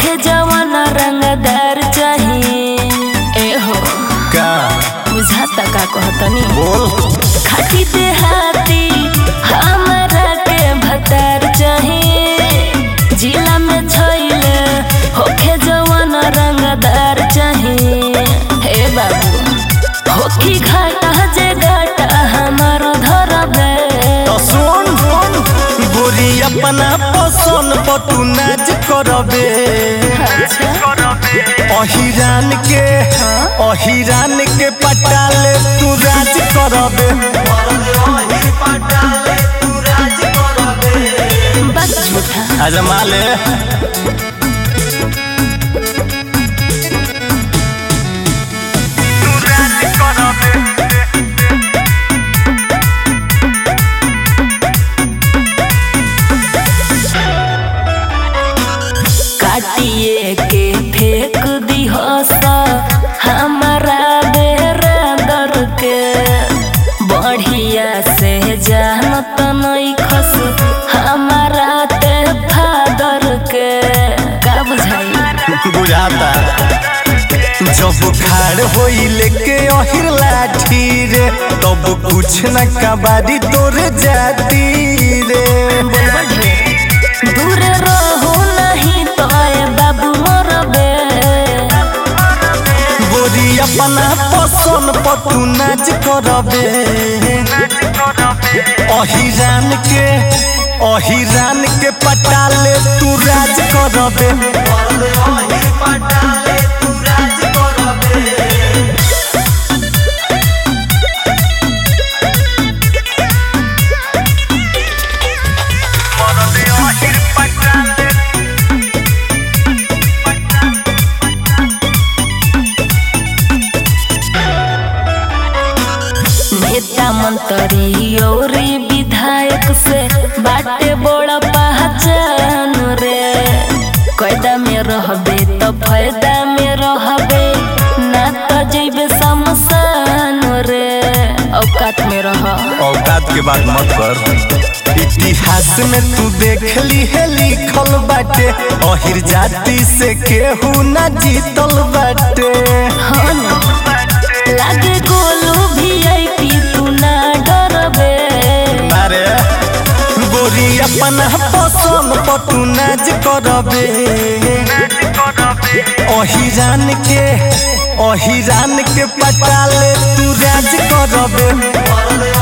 होखे जवान रंगदार चाहिए ए हो का बुझाता का कहतनी बोल खाटी देहाती हमरा के भतार चाहिए जिला में छैले होखे जवान रंगदार चाहिए हे बाबू होखी घाटा जे घाटा हमारो धरबे तो सुन गोरी अपना पसंद पर तू नाच करबे अहिरान के अहिरान के पटाले तू राज करबे बस झूठा आजमा ले काटिए के फेंक दी हसा हमारा बेरादर के बढ़िया से जानत नहीं खस हमारा ते फादर के का बुझाई बुझाता जब खाड़ होई लेके अहिर लाठी रे तब कुछ न कबारी तोरे जाती रे बोलबा ढेर दूर रहो नहीं तो ए बाबू मरबे गोरी अपना पसंद पर तू नाच करबे अहिरान के अहिरान के पटाले तू राज करबे नेता मंत्री और विधायक से बाटे बड़ा पहचान रे कैदा में रहबे तो फायदा में रहबे ना तो जैबे शमशान रे औकात में रह औकात के बात मत कर इतिहास में तू देख ली है लिखल बाटे अहिर जाति से केहू ना जीतल बाटे हाँ ना लागे गोलू वीआईपी तू ना डरबे अरे गोरी अपना पसंद पर तू नाच करबे अहिरान के अहिरान के पटाले तू राज करबे